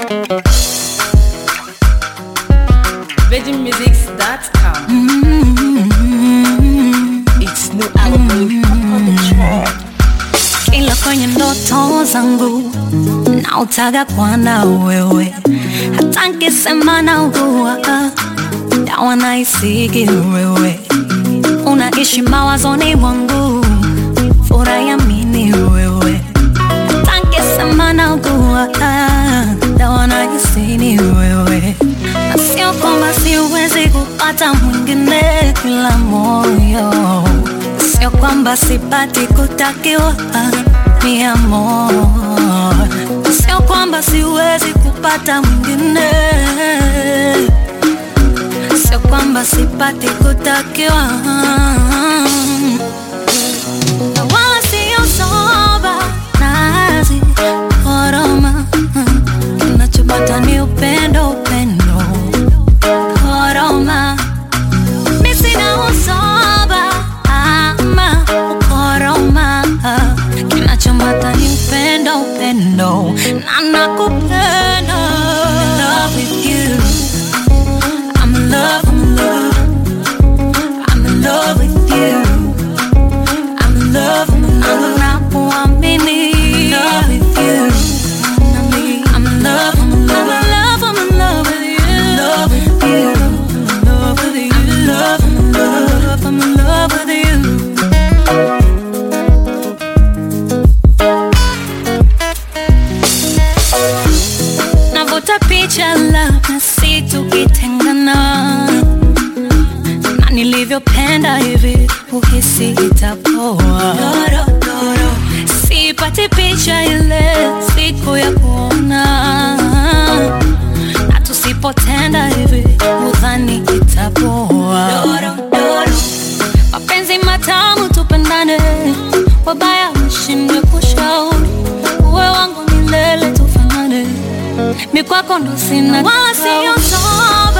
VeggieMusics.com. It's new album on the track. Kila kwenye ndoto zangu nautaga kwana wewe, hata nkisema naugua dawa naisigi wewe, unaishi mawazoni mwangu, furayamini wewe, hata nkisema naugua dawa naisini wewe, na sio kwamba siwezi kupata mwingine kila moyo Sio kwamba sipati kutakiwa mi amor, sio kwamba siwezi kupata mwingine, sio kwamba sipati kutakiwa na wala sio soba nazi koroma, kinachopata ni upendo, upendo koroma mi sina usoba ama ukoroma, kinachomata ni upendo, upendo na nakupenda. I'm in love with you. I'm in love, I'm in love. I'm in love with you. I'm in love, I'm in love. Nakuamini. I'm in love with you. I'm in love, I'm in love. I'm in love, I'm in love with you. I'm in love with you. I'm in love, I'm in love. I'm in love with you. Navuta picha labda si tukitengana na nilivyopenda hivi uhisi itapoa sipati picha ile siku ya kuona na tusipotenda hivi udhani itapoa mapenzi matamu tupendane wabaya mshindwe kushauri uwe wangu milele tufanane mikwako ndo sina wala siyo soba